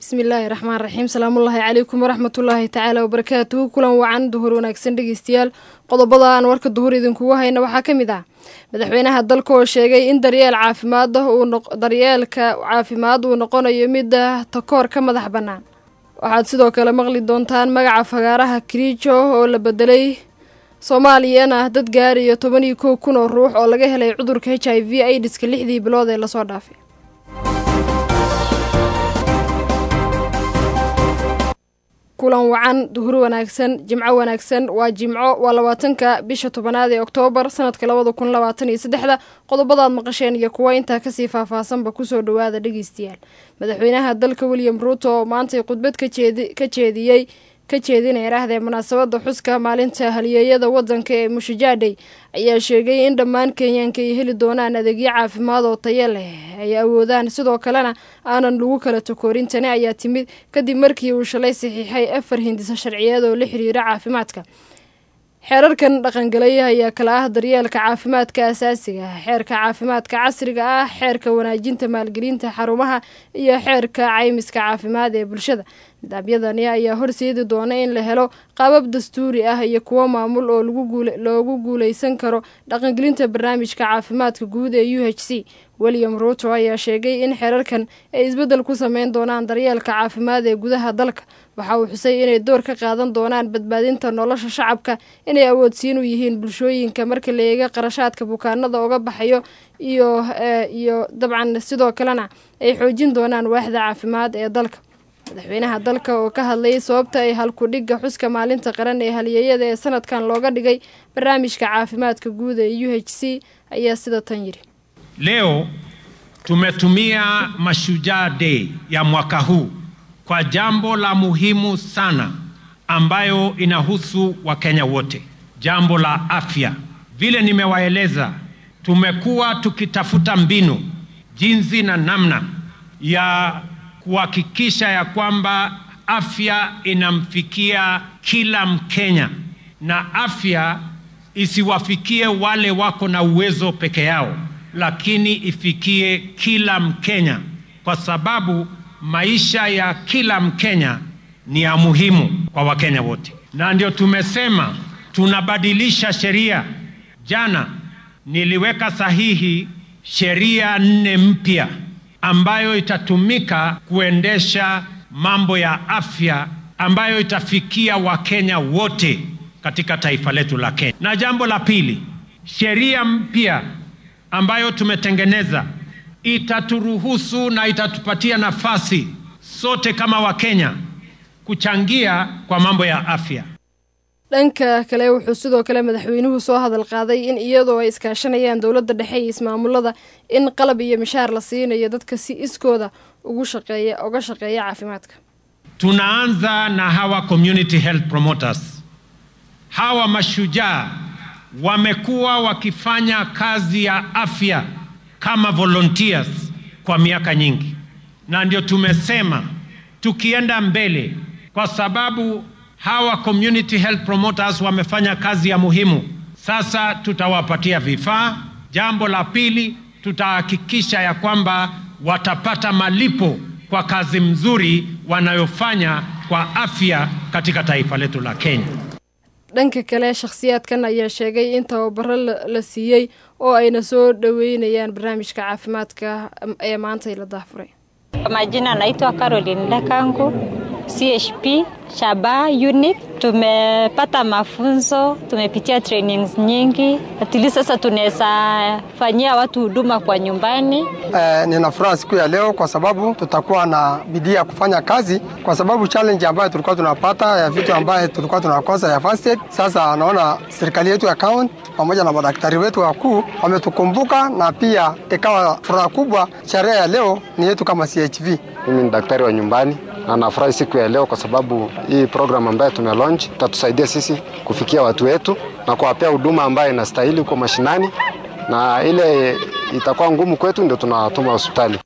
bismillaahi raxmaan raxiim salaamullaahi calaykum waraxmatullaahi tacaala wabarakaatuhu kulan wacan duhur wanaagsan dhegeystayaal qodobada aan warka duhur idinkugu hayna waxaa ka mid ah madaxweynaha dalka oo sheegay in daryeel caafimaad daryeelka caafimaad uu noqonayo mida takoor ka madax bannaan waxaad sidoo kale maqli doontaan magaca fagaaraha kiriijo oo la bedelay soomaaliyana dad gaariyo toban iyo kow kun oo ruux oo laga helay cudurka h i v aidiska lixdii bilood ee lasoo dhaafay kulan wacan duhur wanaagsan jimco wanaagsan waa jimco waa labaatanka bisha tobanaad ee oktoobar sanadka labada kun labaatan iyo saddexda qodobadaad maqasheen iyo kuwa intaa kasii faahfaahsanba kusoo dhawaada dhegeystayaal madaxweynaha dalka william ruuto oo maantay khudbad ka jeediyey ka jeedinaya iraahdee munaasabada xuska maalinta haliyeeyada wadanka ee mushajaadhey ayaa sheegay in dhammaan kenyaanka ay heli doonaan adeegyo caafimaad oo tayo leh ay awoodaan sidoo kalena aanan lagu kala takoorin tani ayaa timid kadib markii uu shalay saxiixay afar hindisa sharciyeed oo la xiriira caafimaadka xeerarkan dhaqangalaya ayaa kala ah daryeelka caafimaadka asaasiga ah xeerka caafimaadka casriga ah xeerka wanaajinta maalgelinta xarumaha iyo xeerka caymiska caafimaad ee bulshada nidaamyadani ayaa horseedi doona in la helo qaabab dastuuri ah iyo kuwo maamul oo loogu guuleysan karo dhaqangelinta barnaamijka caafimaadka guud ee u h c william ruuto ayaa sheegay in xeerarkan ay isbeddel ku sameyn doonaan daryeelka caafimaad ee gudaha dalka waxa uu xusay inay door ka qaadan doonaan badbaadinta nolosha shacabka inay awoodsiin u yihiin bulshooyinka marka la eega qarashaadka bukaanada uga baxayo iyo iyo dabcan sidoo kalena ay xoojin doonaan waaxda caafimaad ee dalka madaxweynaha dalka oo ka hadlayay sababta ay halku-dhigga xuska maalinta qaran ee haliyeeyada ee sanadkan looga dhigay barnaamijka caafimaadka guud ee u h c ayaa sida tan yidhi Leo tumetumia Mashujaa Day ya mwaka huu kwa jambo la muhimu sana ambayo inahusu Wakenya wote, jambo la afya. Vile nimewaeleza, tumekuwa tukitafuta mbinu, jinsi na namna ya kuhakikisha ya kwamba afya inamfikia kila Mkenya na afya isiwafikie wale wako na uwezo peke yao lakini ifikie kila Mkenya kwa sababu maisha ya kila Mkenya ni ya muhimu kwa Wakenya wote, na ndio tumesema tunabadilisha sheria. Jana niliweka sahihi sheria nne mpya ambayo itatumika kuendesha mambo ya afya ambayo itafikia Wakenya wote katika taifa letu la Kenya. Na jambo la pili, sheria mpya ambayo tumetengeneza itaturuhusu na itatupatia nafasi sote kama Wakenya kuchangia kwa mambo ya afya. dhanka kale wuxuu sidoo kale madaxweynuhu soo hadal qaaday in iyadoo ay iskaashanayaan dowladda dhexe iyo ismaamulada in qalab iyo mishaar la siinayo dadka si iskooda ugu shaqeeya uga shaqeeya caafimaadka Tunaanza na hawa community health promoters. Hawa mashujaa wamekuwa wakifanya kazi ya afya kama volunteers kwa miaka nyingi, na ndio tumesema tukienda mbele, kwa sababu hawa community health promoters wamefanya kazi ya muhimu. Sasa tutawapatia vifaa. Jambo la pili, tutahakikisha ya kwamba watapata malipo kwa kazi mzuri wanayofanya kwa afya katika taifa letu la Kenya. dhanka kale shakhsiyaadkan ayaa sheegay in tababaro la siiyey oo ayna soo dhaweynayaan barnaamijka caafimaadka ee maanta la daafuray Kwa majina naitwa Caroline Lekangu, CHP Shaba unit. Tumepata mafunzo, tumepitia trainings nyingi, atili sasa tunaweza fanyia watu huduma kwa nyumbani. Eh, nina furaha siku ya leo kwa sababu tutakuwa na bidii ya kufanya kazi, kwa sababu challenge ambayo tulikuwa tunapata ya vitu ambayo tulikuwa tunakosa ya first aid, sasa naona serikali yetu ya county pamoja na madaktari wetu wakuu wametukumbuka, na pia ikawa furaha kubwa. Sherehe ya leo ni yetu kama CHV. Mimi ni daktari wa nyumbani na nafurahi siku ya leo kwa sababu hii program ambayo tume launch itatusaidia sisi kufikia watu wetu na kuwapea huduma ambayo inastahili huko mashinani, na ile itakuwa ngumu kwetu ndio tunawatuma hospitali.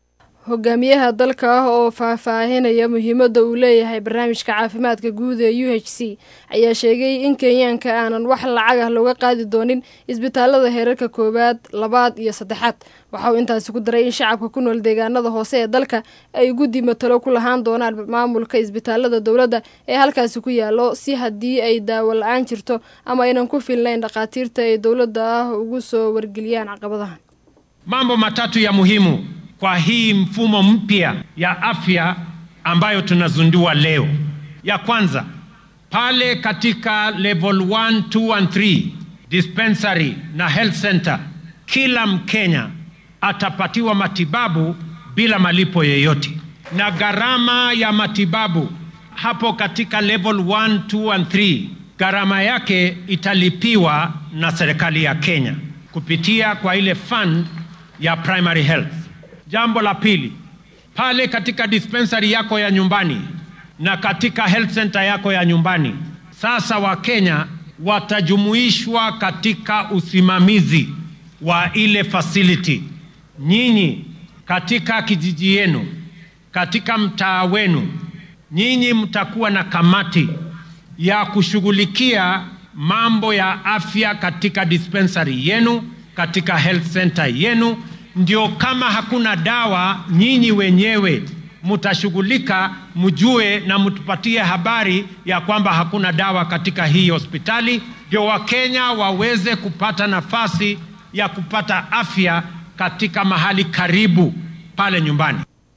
hogaamiyaha dalka ah oo faahfaahinaya muhiimadda uu leeyahay barnaamijka caafimaadka guud ee u h c ayaa sheegay in kenyaanka aanan wax lacag ah looga qaadi doonin isbitaalada heerarka koowaad labaad iyo saddexaad waxa uu intaasi ku daray in shacabka ku nool deegaanada hoose ee dalka ay guddi matalo ku lahaan doonaan maamulka isbitaalada dowladda ee halkaasi ku yaalo si haddii ay daawo la-aan jirto ama aynan ku filnayn dhakhaatiirta ay dowladda ah ugu soo wargeliyaan caqabadahan Mambo matatu ya muhimu kwa hii mfumo mpya ya afya ambayo tunazundua leo. Ya kwanza, pale katika level 1, 2 and 3 dispensary na health center, kila Mkenya atapatiwa matibabu bila malipo yoyote, na gharama ya matibabu hapo katika level 1, 2 and 3 gharama yake italipiwa na serikali ya Kenya kupitia kwa ile fund ya primary health. Jambo la pili, pale katika dispensary yako ya nyumbani na katika health center yako ya nyumbani, sasa Wakenya watajumuishwa katika usimamizi wa ile facility. Nyinyi katika kijiji yenu, katika mtaa wenu, nyinyi mtakuwa na kamati ya kushughulikia mambo ya afya katika dispensary yenu, katika health center yenu. Ndio kama hakuna dawa, nyinyi wenyewe mtashughulika, mjue na mtupatie habari ya kwamba hakuna dawa katika hii hospitali, ndio Wakenya waweze kupata nafasi ya kupata afya katika mahali karibu pale nyumbani.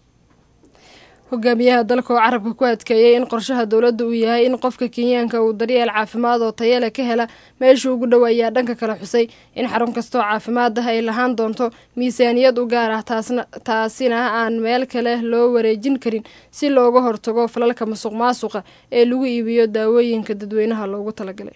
hogaamiyaha dalka oo carabka ku adkeeyay in qorshaha dowladda uu yahay in qofka kenyaanka uu daryeel caafimaad oo tayale ka hela meesha ugu dhow ayaa dhanka kale xusay in xarun kastoo caafimaad ah ay lahaan doonto miisaaniyad u gaar ah taasina aan meel kale loo wareejin karin si looga hortago falalka masuq maasuqa ee lagu iibiyo daawooyinka dadweynaha loogu talagalay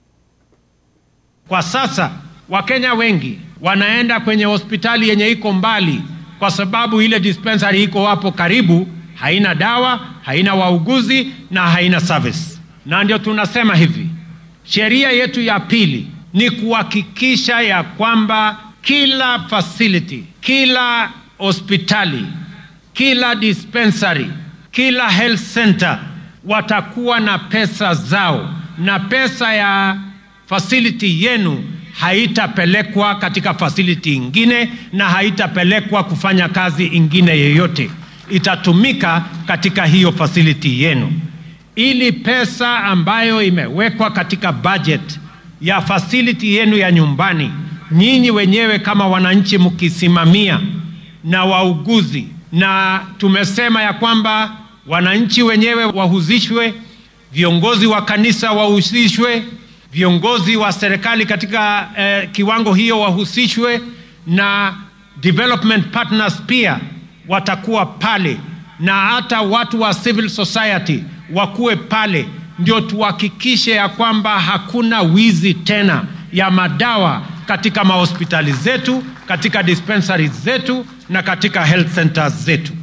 Kwa sasa Wakenya wengi wanaenda kwenye hospitali yenye iko mbali kwa sababu ile dispensary iko hapo karibu, haina dawa, haina wauguzi na haina service. Na ndio tunasema hivi, sheria yetu ya pili ni kuhakikisha ya kwamba kila facility, kila hospitali, kila dispensary, kila health center watakuwa na pesa zao, na pesa ya facility yenu haitapelekwa katika facility ingine na haitapelekwa kufanya kazi ingine yoyote, itatumika katika hiyo facility yenu, ili pesa ambayo imewekwa katika budget ya facility yenu ya nyumbani, nyinyi wenyewe kama wananchi mkisimamia na wauguzi, na tumesema ya kwamba wananchi wenyewe wahusishwe, viongozi wa kanisa wahusishwe, viongozi wa serikali katika eh, kiwango hiyo wahusishwe na development partners pia watakuwa pale na hata watu wa civil society wakuwe pale, ndio tuhakikishe ya kwamba hakuna wizi tena ya madawa katika mahospitali zetu, katika dispensaries zetu na katika health centers zetu.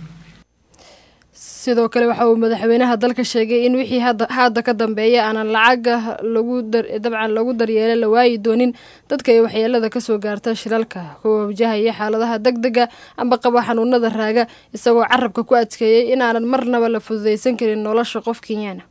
sidoo kale waxa uu madaxweynaha dalka sheegay in wixii hadda ka dambeeya aanan lacaga dabcan lagu daryeela la waayi doonin dadka ay waxyeelada kasoo gaarta shilalka kuwa wajahaya xaaladaha deg dega amba qaba xanuunada raaga isagoo carabka ku adkeeyey inaanan marnaba la fududaysan karin nolosha qof kenyaana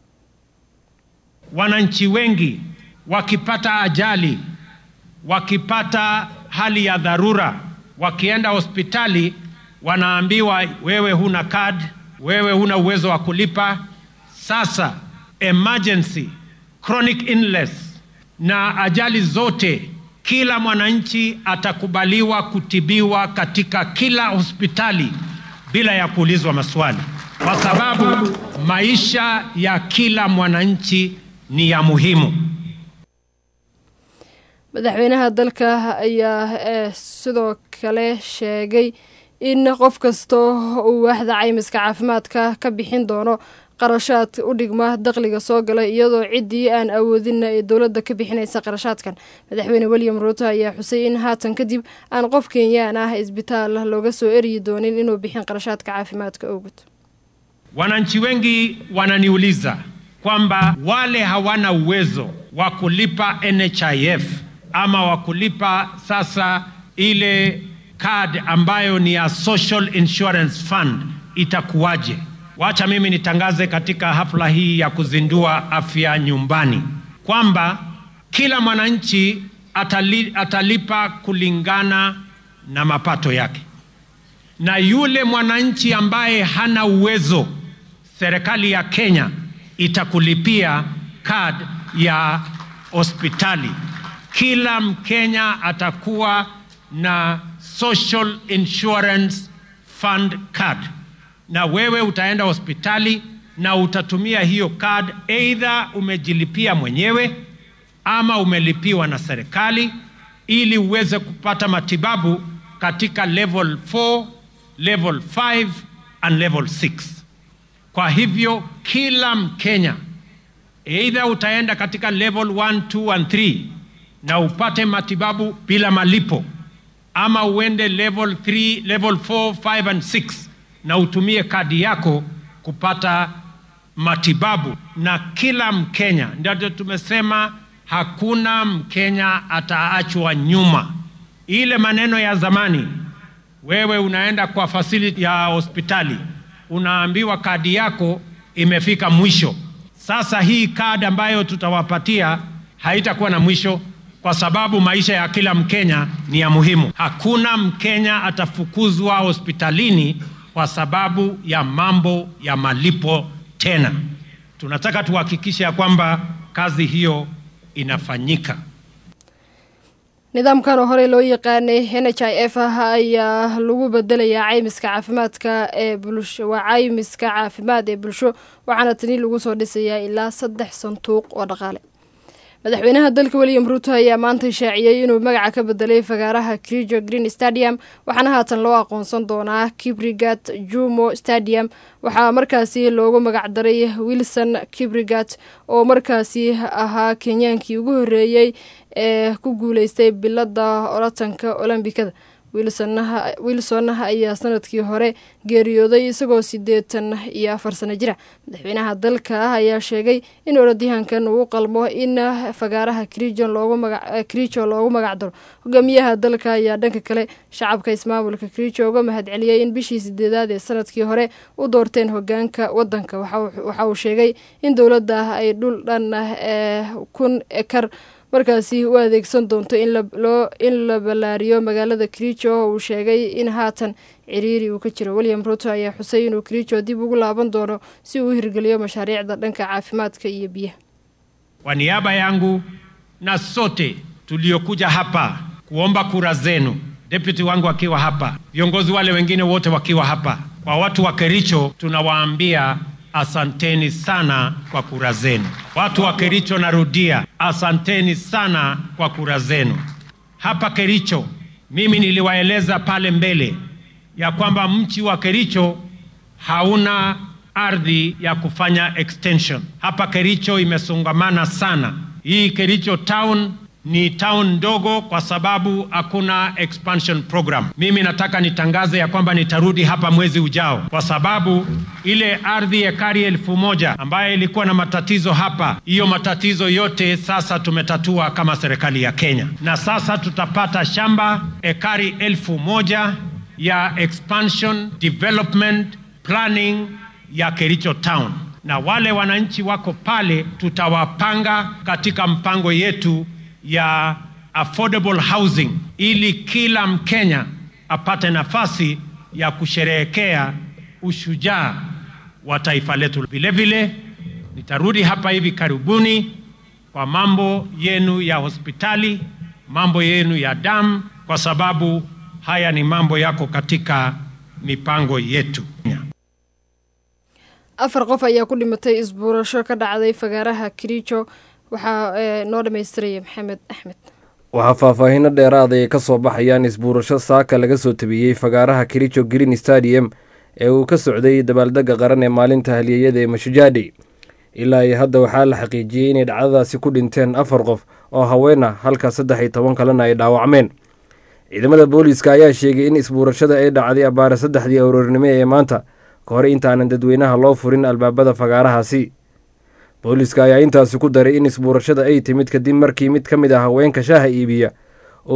Wananchi wengi wakipata ajali, wakipata hali ya dharura, wakienda hospitali wanaambiwa wewe huna kadi wewe huna uwezo wa kulipa. Sasa emergency, chronic illness na ajali zote, kila mwananchi atakubaliwa kutibiwa katika kila hospitali bila ya kuulizwa maswali, kwa sababu maisha ya kila mwananchi ni ya muhimu. madaxweynaha dalka ayaa sidoo kale sheegay in qof kastoo uu waaxda caymiska caafimaadka ka bixin doono qarashaad u dhigma dakhliga soo gala iyadoo ciddii aan awoodinna ee dowladda ka bixinaysa qarashaadkan madaxweyne william ruuto ayaa xusay in haatan kadib aan qof kenyaan ah isbitaal looga soo eryi doonin inuu bixin qarashaadka caafimaadka awgud Wananchi wengi wananiuliza kwamba wale hawana uwezo wa kulipa NHIF ama wa kulipa sasa ile card ambayo ni ya Social Insurance Fund itakuwaje? Wacha mimi nitangaze katika hafla hii ya kuzindua afya nyumbani kwamba kila mwananchi atali, atalipa kulingana na mapato yake, na yule mwananchi ambaye hana uwezo, serikali ya Kenya itakulipia card ya hospitali. Kila Mkenya atakuwa na Social Insurance Fund card, na wewe utaenda hospitali na utatumia hiyo card, either umejilipia mwenyewe ama umelipiwa na serikali, ili uweze kupata matibabu katika level 4, level 5 and level 6. Kwa hivyo kila Mkenya either utaenda katika level 1, 2 and 3 na upate matibabu bila malipo ama uende level 3, level 4, 5 and 6 na utumie kadi yako kupata matibabu. Na kila Mkenya, ndio tumesema hakuna Mkenya ataachwa nyuma. Ile maneno ya zamani, wewe unaenda kwa facility ya hospitali unaambiwa kadi yako imefika mwisho. Sasa hii kadi ambayo tutawapatia haitakuwa na mwisho kwa sababu maisha ya kila Mkenya ni ya muhimu. Hakuna Mkenya atafukuzwa hospitalini kwa sababu ya mambo ya malipo tena. Tunataka tuhakikishe ya kwamba kazi hiyo inafanyika. nidaamkan oo horey loo yaqaanay n h i f ah ayaa lagu bedelayaa caymiska caafimaadka ee bulsho waa caymiska caafimaad ee bulsho waxaana tani lagu soo dhisayaa ilaa saddex sanduuq oo dhaqaale madaxweynaha dalka william ruuto ayaa maanta shaaciyey inuu magaca ka bedelay fagaaraha krijo green stadium waxaana haatan loo aqoonsan doonaa kibrigat jumo stadium waxaa markaasi loogu magacdaray wilson kibrigat oo markaasi ahaa kenyaankii ugu horeeyey ee ku guuleystay bilada oratanka olombikada wilsonnaha ayaa sanadkii hore geeriyooday isagoo sideetan iyo afar sano jira madaxweynaha dalka ah ayaa sheegay in orodyahankan uu qalmo in fagaaraha krijo loogu magacdaro hogaamiyaha dalka ayaa dhanka kale shacabka ismaamulka krijo uga mahadceliyey in bishii sideedaad ee sanadkii hore u doorteen hogaanka wadanka waxa uu sheegay in dowladda ay dhul dhan kun ekar markaasi u adeegsan doonto in la ballaariyo magaalada krijo oo uu sheegay in haatan ciriiri uu ka jiro william ruto ayaa xusay inuu krijo dib ugu laaban doono si uu u hirgeliyo mashaariicda dhanka caafimaadka iyo biyaha Kwa niaba yangu na sote tuliokuja hapa kuomba kura zenu, deputy wangu akiwa hapa, viongozi wale wengine wote wakiwa hapa, kwa watu wa Kericho tunawaambia asanteni sana kwa kura zenu. Watu wa Kericho, narudia, asanteni sana kwa kura zenu. Hapa Kericho, mimi niliwaeleza pale mbele ya kwamba mchi wa Kericho hauna ardhi ya kufanya extension. Hapa Kericho imesongamana sana. Hii Kericho town ni town ndogo kwa sababu hakuna expansion program. Mimi nataka nitangaze ya kwamba nitarudi hapa mwezi ujao, kwa sababu ile ardhi ekari elfu moja ambayo ilikuwa na matatizo hapa, hiyo matatizo yote sasa tumetatua kama serikali ya Kenya, na sasa tutapata shamba ekari elfu moja ya expansion development planning ya Kericho town, na wale wananchi wako pale tutawapanga katika mpango yetu ya affordable housing ili kila Mkenya apate nafasi ya kusherehekea ushujaa wa taifa letu. Vile vile nitarudi hapa hivi karibuni kwa mambo yenu ya hospitali, mambo yenu ya damu, kwa sababu haya ni mambo yako katika mipango yetu. afar qof ayaa ku dhimatay isbuurasho ka dhacday fagaaraha kerijo waxaa noo dhammaystiraya maxamed axmed waxaa faahfaahinno dheeraad ay ka soo baxayaan isbuurasho saaka laga soo tabiyey fagaaraha kericho green stadium ee uu ka socday dabaaldegga qaran ee maalinta halyeeyada ee mashujaadhi ilaa iyo hadda waxaa la xaqiijiyey inay dhacdadaasi ku dhinteen afar qof oo haween ah halka saddex iyo toban kalena ay dhaawacmeen ciidamada booliiska ayaa sheegay in isbuurashada ay dhacday abbaare saddexdii aroornimo ee maanta ka hor intaanan dadweynaha loo furin albaabada fagaarahaasi booliiska ayaa intaasi ku daray in isbuurashada ay timid kadib markii mid ka mid ah haweenka shaaha iibiya oo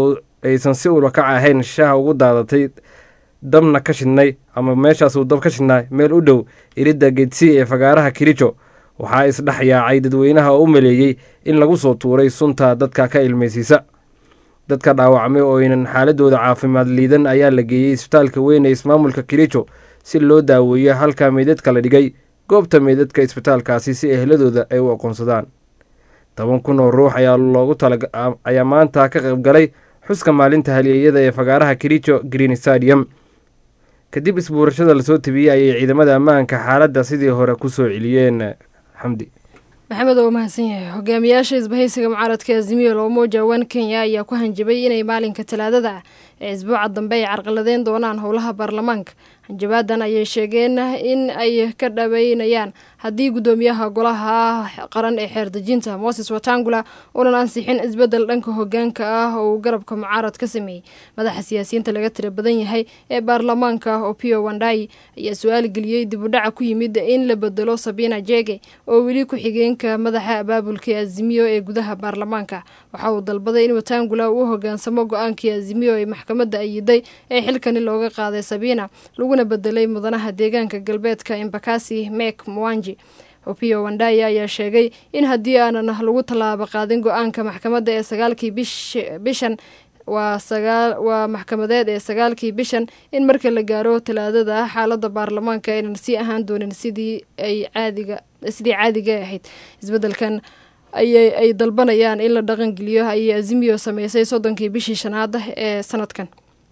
aysan si ulakac ahayn shaha ugu daadatay dabna ka shidnay ama meeshaasuu dab ka shidnaa meel u dhow iridda geedsii ee fagaaraha kirijo waxaa isdhex yaacay dadweynaha oo u maleeyey in lagu soo tuuray sunta dadka ka ilmaysiisa dadka dhaawacmay oo aynan xaaladooda caafimaad liidan ayaa la geeyey isbitaalka weyn ee ismaamulka kirijo si loo daaweeyo halka meydadka la dhigay goobta meydadka isbitaalkaasi si ehladooda ay u aqoonsadaan toban kun oo ruux ayaa loogu ayaa maanta ka qaybgalay xuska maalinta halyeeyada ee fagaaraha kirijo green stadium kadib isbuurashada lasoo tabiyey ayay ciidamada ammaanka xaaladda sidii hore ku soo celiyeen xamdi maxamed oo mahadsan yahay hogaamiyaasha isbahaysiga mucaaradka azimiyo loomoja wan kenya ayaa ku hanjabay inay maalinka talaadada ah ee isbuuca dambe ay carqaladeyn doonaan howlaha baarlamaanka hanjabaadan ayay sheegeen in ay ka dhaweynayaan haddii guddoomiyaha golaha qaran ee xeerdejinta moses watangula uunan ansixin isbedel dhanka hogaanka ah oo uu garabka mucaarad ka sameeyey madaxa siyaasiyiinta laga tira badan yahay ee baarlamaanka opio wandai ayaa su-aal geliyey dib u dhaca ku yimid in la bedelo sabina jege oo weli ku-xigeenka madaxa abaabulka azimiyo ee gudaha baarlamaanka waxa uu dalbaday in watangula uu hogaansamo go-aankii azimiyo ee maxkamadda ayiday ee xilkani looga qaaday sabina laguna bedelay mudanaha deegaanka galbeedka embakasi mek mwanji opio wandaya ayaa sheegay in haddii aanan lagu tallaabo qaadin go-aanka maxkamadda ee sagaalkii bishan waa waa maxkamadeed ee sagaalkii bishan in marka la gaaro talaadada xaalada baarlamaanka aynan sii ahaan doonin sidii ay caadiga sidii caadiga ahayd isbedelkan ayay ay dalbanayaan in la dhaqangeliyo ayay azimiyo sameysay soddonkii bishii shanaad ee sanadkan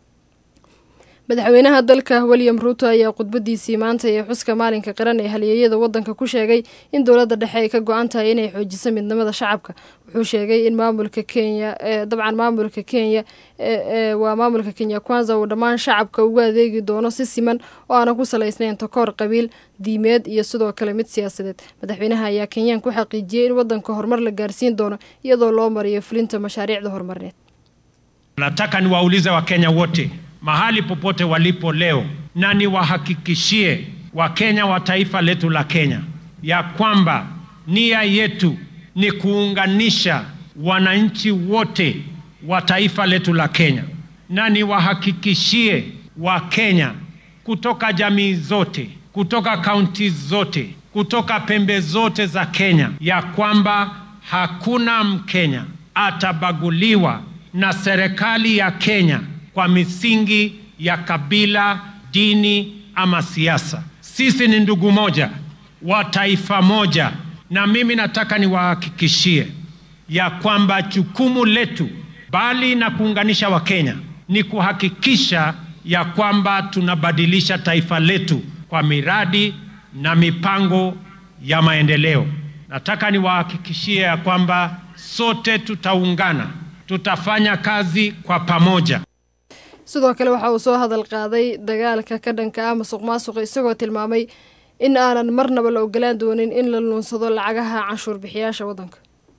madaxweynaha dalka william ruuto ayaa khudbadiisii maanta ee xuska maalinka qaran ee halyeeyada wadanka ku sheegay in dowladda dhexe ay ka go-an tahay inay xoojiso midnimada shacabka wuxuu sheegay in maamulka kenya dabcan maamulka kenya waa maamulka kenya kwanza uu dhammaan shacabka ugu adeegi doono si siman oo aanan ku salaysnayn takoor qabiil diimeed iyo sidoo kale mid siyaasadeed madaxweynaha ayaa kenyaan ku xaqiijiyey in wadanka horumar la gaarsiin doono iyadoo loo mariyo fulinta mashaariicda horumarineed nataka niwaulize wakenya wote mahali popote walipo leo, na niwahakikishie Wakenya wa taifa letu la Kenya ya kwamba nia yetu ni kuunganisha wananchi wote wa taifa letu la Kenya, na niwahakikishie Wakenya kutoka jamii zote, kutoka kaunti zote, kutoka pembe zote za Kenya ya kwamba hakuna Mkenya atabaguliwa na serikali ya Kenya kwa misingi ya kabila, dini ama siasa. Sisi ni ndugu moja wa taifa moja, na mimi nataka niwahakikishie ya kwamba jukumu letu, bali na kuunganisha Wakenya, ni kuhakikisha ya kwamba tunabadilisha taifa letu kwa miradi na mipango ya maendeleo. Nataka niwahakikishie ya kwamba sote tutaungana, tutafanya kazi kwa pamoja. sidoo kale waxa uu soo hadal qaaday dagaalka ka dhanka ah masuq maasuqa isagoo tilmaamay in aanan marnaba la ogolaan doonin in la luunsado lacagaha canshuur bixiyaasha waddanka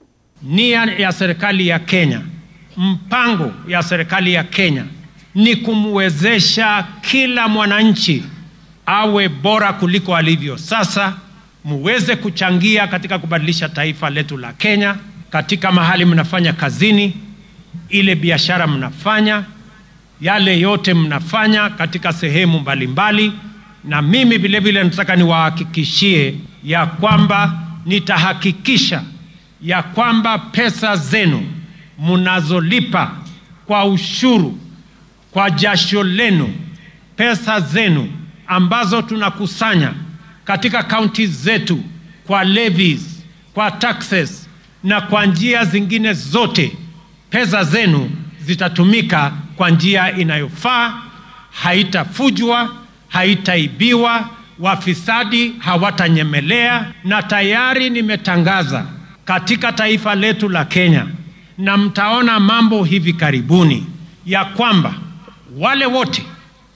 Nia ya serikali ya Kenya, mpango ya serikali ya Kenya ni kumwezesha kila mwananchi awe bora kuliko alivyo sasa, muweze kuchangia katika kubadilisha taifa letu la Kenya, katika mahali mnafanya kazini, ile biashara mnafanya, yale yote mnafanya katika sehemu mbalimbali mbali. Na mimi vile vile nataka niwahakikishie ya kwamba nitahakikisha ya kwamba pesa zenu mnazolipa kwa ushuru, kwa jasho lenu, pesa zenu ambazo tunakusanya katika kaunti zetu kwa levies, kwa taxes na kwa njia zingine zote, pesa zenu zitatumika kwa njia inayofaa, haitafujwa, haitaibiwa, wafisadi hawatanyemelea, na tayari nimetangaza katika taifa letu la Kenya, na mtaona mambo hivi karibuni ya kwamba wale wote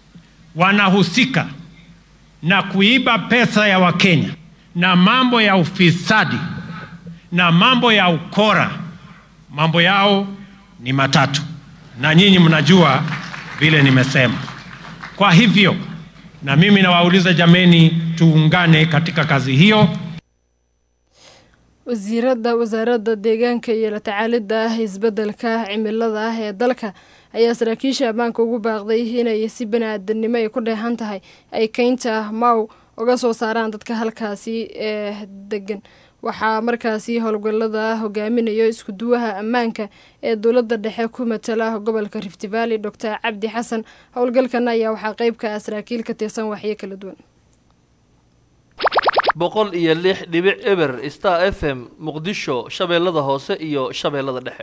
wanahusika na kuiba pesa ya Wakenya na mambo ya ufisadi na mambo ya ukora, mambo yao ni matatu, na nyinyi mnajua vile nimesema. Kwa hivyo, na mimi nawauliza jameni, tuungane katika kazi hiyo. wasiirada wasaaradda deegaanka iyo la tacaalidda isbeddelka cimilada ah ee dalka ayaa saraakiisha ammaanka ugu baaqday inay si bani-aadanimo ay ku dheehan tahay ay keynta maw uga soo saaraan dadka halkaasi ee degan waxaa markaasi howlgallada hogaaminayo iskuduwaha ammaanka ee dowladda dhexe ku matala gobolka rift valley doctor cabdi xasan howlgalkan ayaa waxaa qeyb ka ah saraakiil ka tirsan waxyo kala duwan boqol iyo lix dhibic eber star f m muqdisho shabeellada hoose iyo shabeellada dhexe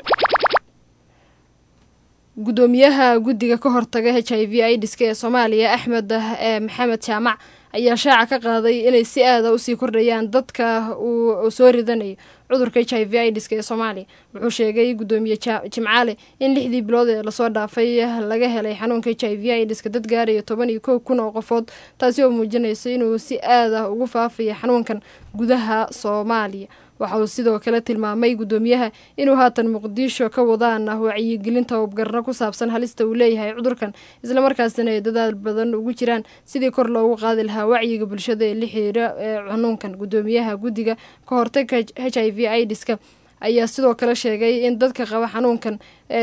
gudoomiyaha guddiga ka hortaga h i v idiska ee soomaaliya axmed ee maxamed jaamac ayaa shaaca ka qaaday inay si aada usii kordhayaan dadka uu soo ridanayo cudurka h i v idiska ee soomaaliya wuxuu sheegay gudoomiye jimcaale in lixdii bilood ee lasoo dhaafay laga helay xanuunka h i v idiska dad gaaraya toban iyo kow kun oo qofood taasi oo muujinaysa inuu si aada ugu faafaya xanuunkan gudaha soomaaliya waxa uu sidoo kale tilmaamay gudoomiyaha inuu haatan muqdisho ka wadaan wacyigelinta hubgarno ku saabsan halista uu leeyahay cudurkan islamarkaasina ay dadaal badan ugu jiraan sidii kor loogu qaadi lahaa wacyiga bulshada ee la xiriira ee xanuunkan gudoomiyaha guddiga ka hortagka h i v idiska ayaa sidoo kale sheegay in dadka qaba xanuunkan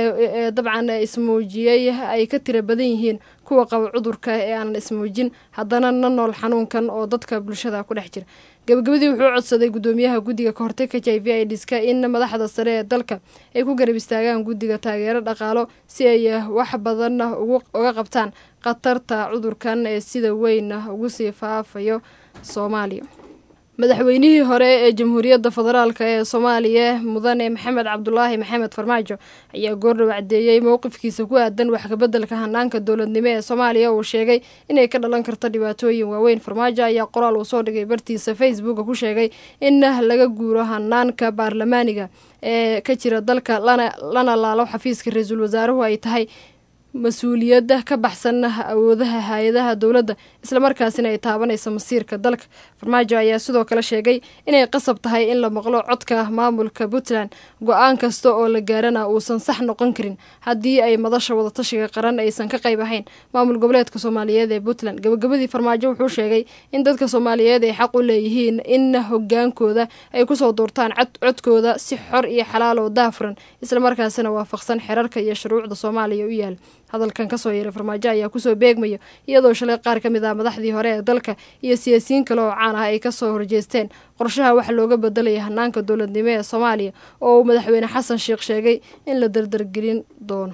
ee dabcan ismuujiyey ay ka tira badan yihiin kuwa qaba cudurka ee aanan ismuujin haddana na nool xanuunkan oo dadka bulshada ku dhex jira gabagabadii wuxuu codsaday gudoomiyaha guddiga kahortagka h i v idiska in madaxda sare ee dalka ay ku garab istaagaan guddiga taageero dhaqaalo si ay wax badan uga qabtaan khatarta cudurkan ee sida weyn ugu sii faafayo soomaaliya madaxweynihii hore ee jamhuuriyadda federaalk ee soomaaliya mudane maxamed cabdulaahi maxamed farmaajo ayaa goordhow caddeeyey mowqifkiisa ku aadan wax kabeddelka hanaanka dowladnimo ee soomaaliya uu sheegay inay ka dhalan karto dhibaatooyin waaweyn farmaajo ayaa qoraal uu soo dhigay bartiisa facebooka ku sheegay in laga guuro hanaanka baarlamaaniga ee ka jira dalka lana laalo xafiiska ra-iisul wasaaruhu ay tahay mas-uuliyadda ka baxsan awoodaha hay-adaha dowladda islamarkaasina ay taabanaysa masiirka dalka farmaajo ayaa sidoo kale sheegay inay qasab tahay in la maqlo codka maamulka puntland go-aan kasta oo la gaarana uusan sax noqon karin haddii ay madasha wadatashiga qaran aysan ka qayb ahayn maamul goboleedka soomaaliyeed ee puntland gabagabadii farmaajo wuxuu sheegay in dadka soomaaliyeed ay xaq u leeyihiin in hogaankooda ay kusoo doortaan codkooda si xor iyo xalaal oo daafuran islamarkaasina waafaqsan xerarka iyo shuruucda soomaaliya u yaal hadalkan kasoo yeeray farmaajo ayaa kusoo beegmaya iyadoo shalay qaar ka mid ah madaxdii hore ee dalka iyo siyaasiyiin kale oo caan ah ay kasoo horjeesteen qorshaha waxa looga bedelaya hanaanka dowladnimo ee soomaaliya oo uu madaxweyne xasan sheekh sheegay in la dardargelin doono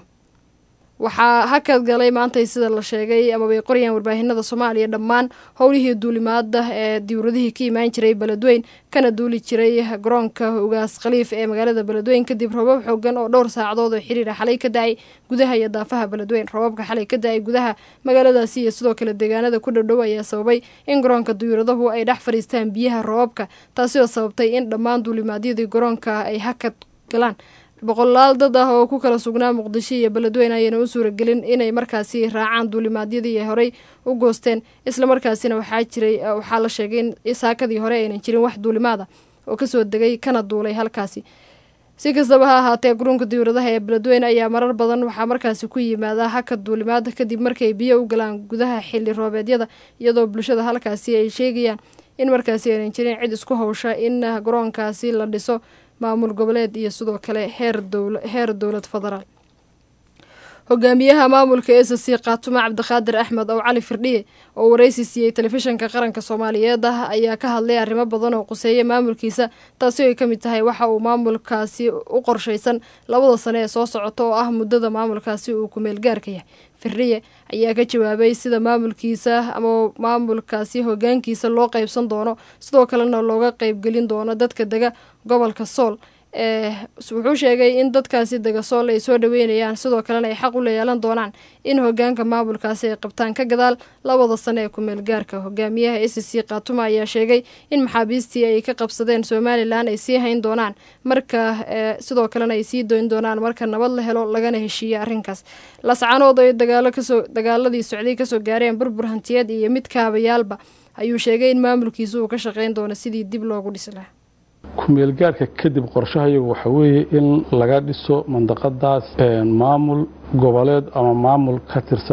waxaa hakad galay maantay sida la sheegay amabay qorayaan warbaahinada soomaaliya dhammaan howlihii duulimaada ee diwradihii ka imaan jiray beledweyn kana duuli jiray garoonka ugaas khaliif ee magaalada beledweyn kadib robab xoogan oo dhowr saacadood oo xiriira xalay ka da-ay gudaha iyo daafaha beledweyn robabka xalay ka da-ay gudaha magaaladaasi iyo sidoo kale deegaanada ku dhowdhow ayaa sababay in garoonka diwradahu ay dhex fadhiistaan biyaha robabka taasi oo sababtay in dhammaan duulimaadyadii garoonka ay hakad galaan boqolaal dad ah oo ku kala sugnaa muqdisho iyo beledweyne ayayna u suuragelin inay markaasi raacaan duulimaadyadii ay horey u goosteen islamarkaasina waxaa jiray waxaa la sheegay in saakadii hore aynan jirin wax duulimaada oo kasoo degay kana duulay halkaasi si kastaba ha ahaatee garoonka diwradaha ee beledweyne ayaa marar badan waxaa markaasi ku yimaada hakad duulimaada kadib markay biyo u galaan gudaha xili roobeedyada iyadoo bulshada halkaasi ay sheegayaan in markaasi aynan jirin cid isku hawsha in garoonkaasi la dhiso maamul goboleed iyo sidoo kale heer dowl heer dowlad federaal hogaamiyaha maamulka s c kaatumo cabdiqaadir axmed ow cali firdhiye oo waraysi siiyey telefishinka qaranka soomaaliyeed ah ayaa ka hadlay arrimo badan oo quseeya maamulkiisa taasi oo ay ka mid tahay waxa uu maamulkaasi u qorshaysan labada sane ee soo socota oo ah muddada maamulkaasi uu kumeelgaarka yahay firdhiye ayaa ka jawaabay sida maamulkiisa ama maamulkaasi hogaankiisa loo qeybsan doono sidoo kalena looga qeybgelin doono dadka dega gobolka sool ee wuxuu sheegay in dadkaasi dega sool ay soo dhaweynayaan sidoo kalena ay xaq u leeyeelan doonaan in hogaanka maamulkaasi ay qabtaan ka gadaal labada sane ee kumeel gaarka hogaamiyaha s c kaatuma ayaa sheegay in maxaabiistii ay ka qabsadeen somalilan ay sii hayn doonaan marka sidoo kalena ay sii doyn doonaan marka nabad la helo lagana heshiiye arrinkaas lascanood ay dagaalo kasoo dagaaladii socday kasoo gaareen burbur hantiyeed iyo mid kaabayaalba ayuu sheegay in maamulkiisa uu ka shaqeyn doono sidii dib loogu dhisi lahaa kumeelgaarka kadib qorshahayagu waxa weeye in laga dhiso mandaqadaas maamul goboleed ama maamul ka tirsan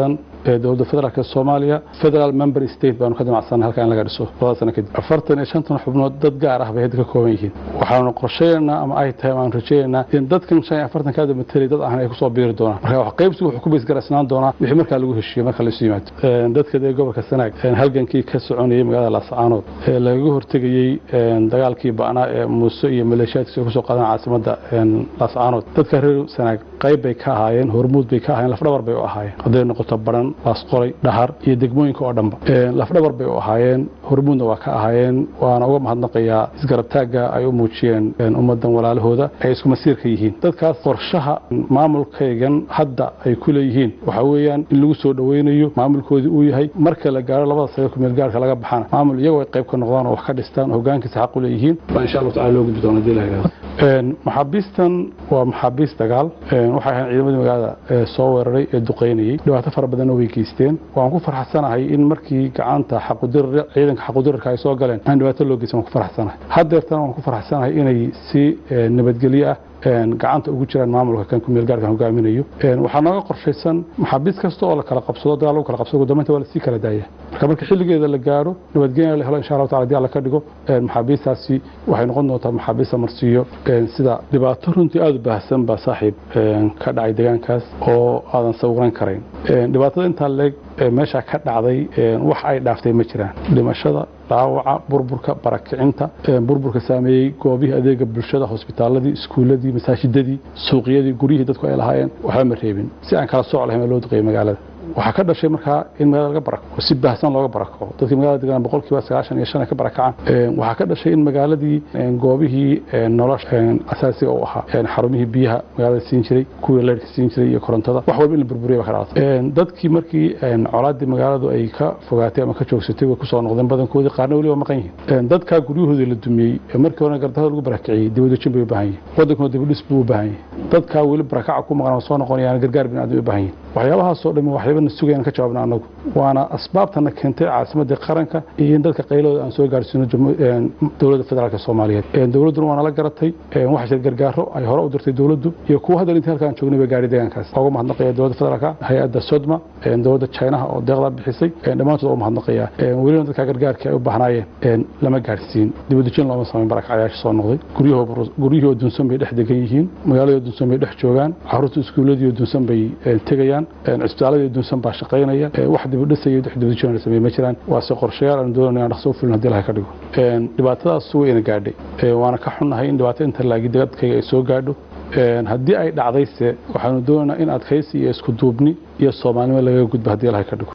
ee dowladda federaalk soomaaliya federal member state baanu ka damacsanay halkaa in laga dhiso labada sano kadib afartan iyo shantan xubnood dad gaar ah bay hadda ka kooban yihiin waxaanu qorsheynaynaa ama ay tahay aanu rajeynaynaa in dadkan shan iyo afartan kaada matelay dad ahna ay kusoo biiri doonaan marka wax qaybsigu wuxuu ku baysgaraysnaan doonaa wixii markaa lagu heshiiyo marka laisu yimaado dadka dee gobolka sanaag halgankii ka soconayay magaalada laascaanood ee lagaga hortegayey dagaalkii ba'naa ee muuse iyo maleeshiyaadkiisa ay kusoo qaadaan caasimadda laascaanood dadka reer sanaag qayb bay ka ahaayeen hormuud bay ka ahaayeen lafdhabar bay u ahaayeen hadday noqoto baran laasqolay dhahar iyo degmooyinka oo dhanba lafdhabar bay u ahaayeen hormuudna waa ka ahaayeen waana uga mahadnaqayaa isgarabtaagga ay u muujiyeen ummadan walaalahooda ay isku masiirka yihiin dadkaas qorshaha maamulkaygan hadda ay ku leeyihiin waxa weeyaan in lagu soo dhoweynayo maamulkoodii uu yahay marka la gaaro labada sano kumeelgaarka laga baxana maamul iyagoo ay qayb ka noqdaan oo wax ka dhistaan hogaankiisa xaq u leeyihiin baa insha allahu tacala loo gudbi doona hadii la yidhahdo maxaabiistan waa maxaabiis dagaal waxay ahayn ciidamadii magaalada soo weeraray ee duqeynayey dhibaato fara badanna way geysteen waan ku farxsanahay in markii gacanta xaqudirir ciidanka xaqudirirka ay soo galeen aan dhibaato loo geysan waan ku farxsanahay haddeertana waan ku farxsanahay inay si nabadgelyo ah gacanta ugu jiraan maamulka kan kumeelgaarkan hogaaminayo waxaa nooga qorshaysan maxaabiis kasta oo la kala qabsado dagaal lagu kala qabsado gudoominta waa lasii kala daaya marka marka xilligeeda la gaaro nabadgenya la helo insha allahu tacala hadii alla ka dhigo maxaabiistaasi waxay noqon doontaa maxaabiis la marsiiyo sida dhibaato runtii aada u baahsan baa saaxiib ka dhacay deegaankaas oo aadan sawiran karayn dhibaatada intaa leeg meesha ka dhacday wax ay dhaaftay ma jiraan dhimashada dhaawaca burburka barakicinta burburka saameeyey goobihii adeega bulshada hosbitaaladii iskuuladii masaajidadii suuqyadii guryihii dadku ay lahaayeen waxba ma reebin si aan kala sooc lahayn loo duqeeyay magaalada waxaa ka dhashay markaa in magaalada laga barako si baahsan looga barako dadkii magaalada degan boqolkiiba sagaashan iyo shan ay ka barakacaan waxaa ka dhashay in magaaladii goobihii nolosha asaasiga u ahaa xarumihii biyaha magaalada siin jiray kuwii leyrhka siin jiray iyo korontada wax walba in la burburiya ba ka dhalatay dadkii markii colaadii magaaladu ay ka fogaatay ama ka joogsatay way kusoo noqdeen badankoodii qaarna weliba maqan yihiin dadkaa guryahoodii la dumiyey markii horena gardahada lagu barakiciyey dibadejin bay u baahan yihin wadankuna dibadhis buu u baahan yahay dadkaa weli barakaca ku maqan oo soo noqonayaan gargaar bin aadam u baahan yihin waxyaabahaasoo dhami waxyaabana sugayaan ka jawaabna anagu waana asbaabtana keentay caasimadii qaranka iyo in dadka qaylooda aan soo gaarsiino dowladda federaalk soomaaliyeed dowladduna waana la garatay waxaa jira gargaaro ay hore u dirtay dowladdu iyo kuwa hadda intii halkaan joognay bay gaari deegaankaas uga mahadnaqaya dowladda federaalka hay-adda sodma dowladda chinaha oo deeqdaa bixisay dhammaantood uga mahadnaqaya welina dadka gargaarkii ay u bahnaayeen lama gaarsiin dibadejin looma samayn barakacyaasha soo noqday guryihii oo dunsan bay dhex degan yihiin magaaladii oo dunsan bay dhex joogaan caruurta iskuuladii oo dunsan bay tegayaan cisbitaaladii dunsan baa shaqaynaya wax dibadhisaya wax dibadejin la sameey ma jiraan waase qorshayaal aan doonayna aan dhaqso u fulin haddii laha ka dhigo dhibaatadaas wayna gaadhay waana ka xunnahay in dhibaato inta laagi dadkayga ay soo gaadho haddii ay dhacdayse waxaanu doonaynaa in adkaysi iyo isku duubni iyo soomaalnimo lagaga gudbo haddii laha ka dhigo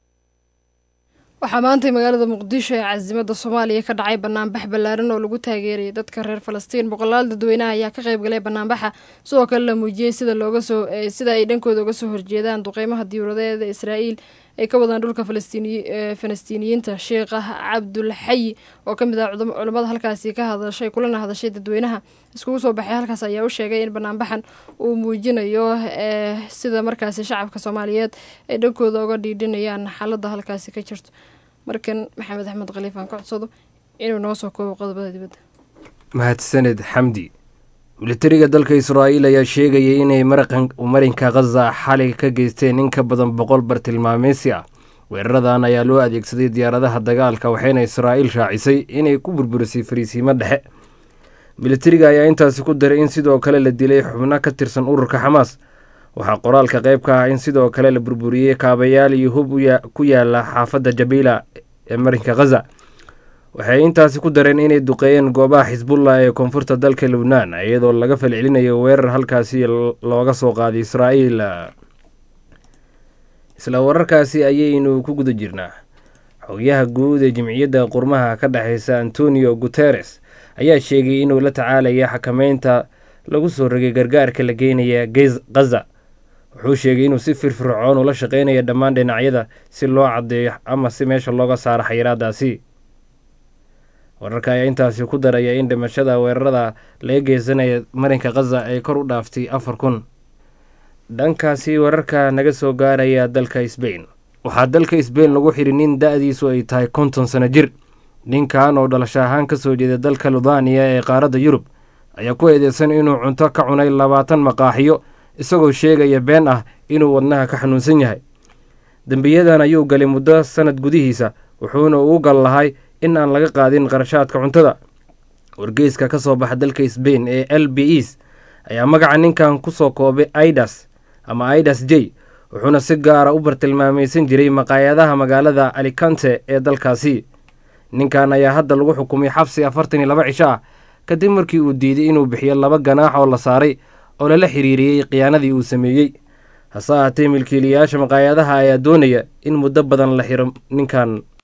waxaa maantay magaalada muqdisho ee casimadda soomaaliya ka dhacay banaanbax ballaaran oo lagu taageerayay dadka reer falastiin boqolaal dadweynaha ayaa ka qayb galay banaanbaxa sidoo kale la muujiyey sida looga soo sida ay dhankooda uga soo horjeedaan duqeymaha diyauradeeda israa'iil ay ka wadaan dhulka falastiiniyiinta sheekh cabdulxayi oo ka mid ah culammada halkaasi ka hadashay kulana hadashay dadweynaha iskugu soo baxay halkaas ayaa u sheegay in banaanbaxan uu muujinayo sida markaasi shacabka soomaaliyeed ay dhankooda uga dhiidhinayaan xaaladda halkaasi ka jirto markan maxamed axmed khaliif aan ka codsado inuu noo soo koobo qodobada dibadda mahadsaned xamdi militariga dalka israa'iil ayaa sheegayay inay marinka khaza xalay ka geysteen in ka badan boqol bartilmaameysi ah weeraradan ayaa loo adeegsaday diyaaradaha dagaalka waxayna israa'iil raacisay inay ku burburisay fariisiimo dhexe militariga ayaa intaasi ku daray in sidoo kale la dilay xubno ka tirsan ururka xamaas waxaa qoraalka qayb ka ah in sidoo kale la burburiyey kaabayaal iyo hub ku yaala xaafadda jabiila ee marinka khaza waxay intaasi ku dareen inay duqeeyeen goobaha xisbullah ee koonfurta dalka lubnaan iyadoo laga falcelinayo weerar halkaasi looga soo qaaday israa'iil isla wararkaasi ayaynu ku guda jirnaa xogayaha guud ee jimciyadda qurmaha ka dhexeysa antonio guteres ayaa sheegay inuu la tacaalaya xakameynta lagu soo rogay gargaarka la geynaya khaza wuxuu sheegay inuu si firfircoon ula shaqeynaya dhammaan dhinacyada si loo caddeeyo ama si meesha looga saaro xayiraadaasi wararka ayaa intaasi ku daraya in dhimashada weerarada laga geysanaya marinka khaza ay kor u dhaaftay afar kun dhankaasi wararka naga soo gaaraya dalka sbain waxaa dalka sbain lagu xidhi nin da-diisu ay tahay konton sano jir ninkan oo dhalasho ahaan ka soo jeeda dalka ludaniya ee qaaradda yurub ayaa ku eedeysan inuu cunto ka cunay labaatan maqaaxiyo isagoo sheegaya been ah inuu wadnaha ka xanuunsan yahay dembiyadan ayuu galay muddo sanad gudihiisa wuxuuna ugu gal lahay in aan laga qaadin qarashaadka cuntada wargeyska ka soo baxa dalka sbain ee l b es ayaa magaca ninkan kusoo koobay idas ama idas j wuxuuna si gaara u bartilmaamaysan jiray maqaayadaha magaalada alicante ee dalkaasi ninkan ayaa hadda lagu xukumay xabsi afartan iyo laba cisho ah kadib markii uu diiday inuu bixiyo laba ganaax oo la saaray oo lala xiriiriyey khiyaanadii uu sameeyey hase ahaatee milkiilayaasha maqaayadaha ayaa doonaya in muddo badan la xiro ninkan